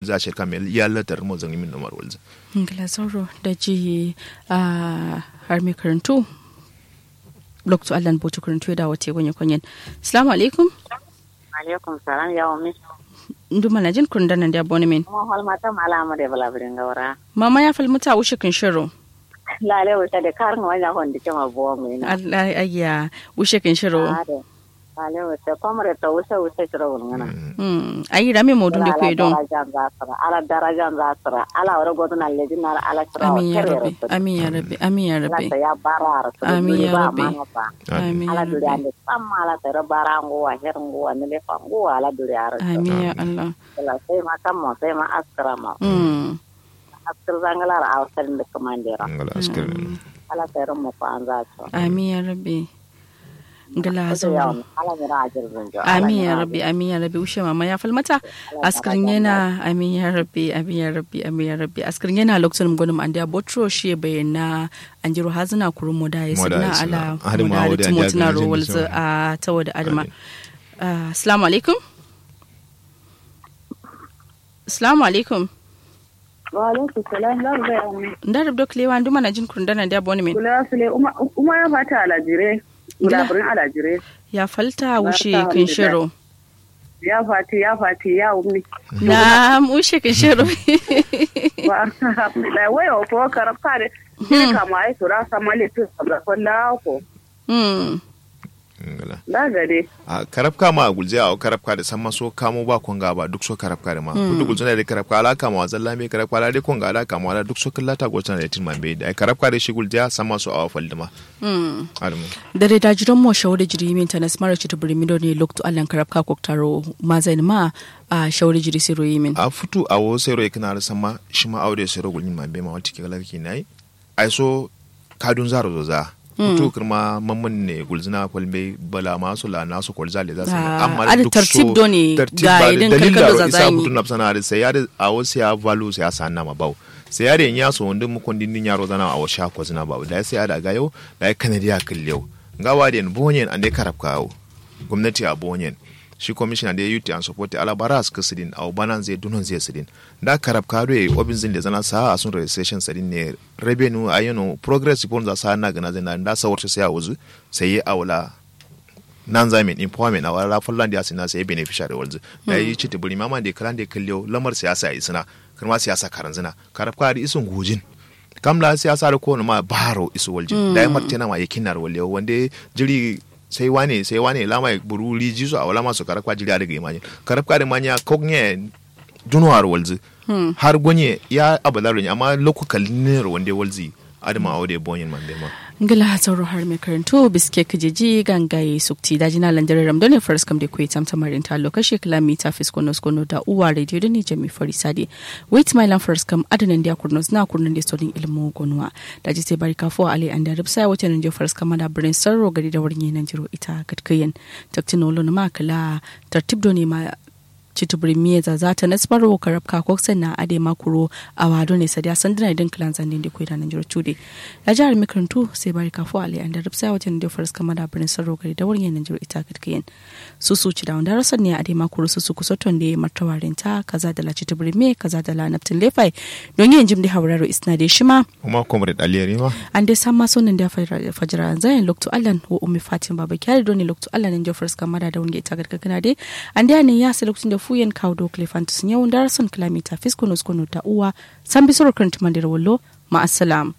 za shi kamel ya latar mo zan min nomar walza ngila sauro da ji a har mai karantu lokacin allan bauchi karantu da wata gonye kwanyen assalamu alaikum alaikum salam ya umi ndu mana jin kun danan da abonemen kuma hol mata mala amade bala birin gawra mama ya falmuta wuce kin shiro lale wuta de kar ngwa hondi kema bo mu ina Allah ayya wuce kin shiro ade lale wuta komre to wuta wuta shiro ngana hmm ayi rame modun da kwe don ala darajan zasra ala wara godun alle dinar ala shiro amin ya rabbi amin ya rabbi amin ya rabbi ya barar Amin ya Rabbi. Amin. amin ya ala duri rabbi ande samma ala tara barango wa herngo wa nele fango ala duri ara amin ya Allah ala sai ma kammo sai ma askara ma hmm askar zangalar a wasan da kamandera ngala askar ala tara mo ko an zato amin ya rabbi ngila Wato sauro yawon ala mira a jirgin jo amin ya rabbi amin ya rabbi ushe mama ya falmata askarin yana amin ya rabbi amin ya rabbi amin ya rabbi askarin yana lokacin gwanin an da botro shi bayyana an jiro hazina kurun mu da ya Mu da ya signa signa. ala Hadin mu ma da wadda timo ya tuna gajin rowal da za a tawa da adama Ah, assalamu alaikum assalamu alaikum wa alaikum salam za ga yawan nda rabdo klewa ndu mana jin kurun dana da boni min kula sule uma ya fata alajire gulaburin alajire ya falta wuce Barka, kin shiro ya fati ya fati ya umi na wuce kin shiro wa alhamdulillah waya ko karafta de ni kama ai sura samale tu sabra kolla ko hmm ngala da gade a karafka ma a gulje a karafka da san maso kamo ba konga ba duk so karafka da ma kudu gulje da karafka ala kama wazan lame karafka ala dai konga ala kama ala duk so kallata gocana da tin mambe da karafka da shi gulje san maso a wafal dama hmm almu dare da jiran mo shawari jiri min tanas mara ci tuburi mido ne lokto allan karabka koktaro ma zain ma a shawari jiri siro yimin a futu a wo sai roi kana da sama shi ma aure sai rogul mambe ma wata kigala ki nai ai so kadun zaro zo za futu kirma mamman ne gulzina kwalbe bala masu la nasu kwalza le za su Ah, ada tartib do ne ga idin kalkalo za isa zani. futu na sana da sai ya da a wo sai ya valu sai ya sanna ma bau sai ya da ya so wanda mu kondin din yaro zana a wo sha ko zina bau da sai ya da ga yau da kanadiya killeu ngawa den bonyen ande karab kawo gwamnati a bonyen shi commissioner da youth and support ala bara su kasidin a banan zai dunon zai sidin da karab kado ya obin zin da zana sa a sun registration sadin ne revenue a yano progress report za sa na gana zai na da sawar sai a wuzu sai ya awla nan zamin employment a wala fullan da sina sai beneficiary walzu da yi ci tiburi mama da kalan da kallo lamar siyasa yi sina kuma siyasa karan zina karab kado isun gujin kamla siyasa da kowane ma baro isu waljin da ya martena ma yakin nar walle wanda jiri sai wane sai wane lama buru liji su a wala masu karakwa jiri daga imani karakwa da manya kognye dunuwar walzi har gonye ya abalarin amma lokukal ne wanda walzi adama a wadda bonyin man ma ngila sauro har mai karanto biske kijiji gangaye sukti daji na landare ramdo ne faris kam da kuwa tamta marin ta lokaci kilomita fiskono skono da uwa radio da ni jami fari sadi wait my land faris kam adanan da kurnos na kurnan da storin ilmu gonwa daji sai bari kafo ali an da rubsa wata nan je faris kam da birnin sarro gari da wurin yanan jiro ita gatkayen taktinolo na makala tartib do ne ma chitubri mieza zata nasmaro karabka koksen na ade makuro a wado ne sadiya sandina idan kilan zandin da kuida nan jiro chude ya jihar mikarantu sai bari kafo ale an da rubsa wajen da faras kama da birnin sarro gari da wurin nan jiro ita katkiyen su su ci da wanda rasan ne ade makuro su su kusoton da martawarin ta kaza da la chitubri me kaza da la naftin lefai don yin jim da hauraro isna da shima kuma comrade aliyari ma an dai san maso nan da fajira zayin lokto allan wa ummi fatin baba kyari doni lokto allan nan jofars kamada da wanda ita gargagana dai an da ne ya sa lokacin da fuyen kawo do klefantus yau da rason kilomita fiskono skono ta uwa san bisoro kan tumandir wallo ma assalam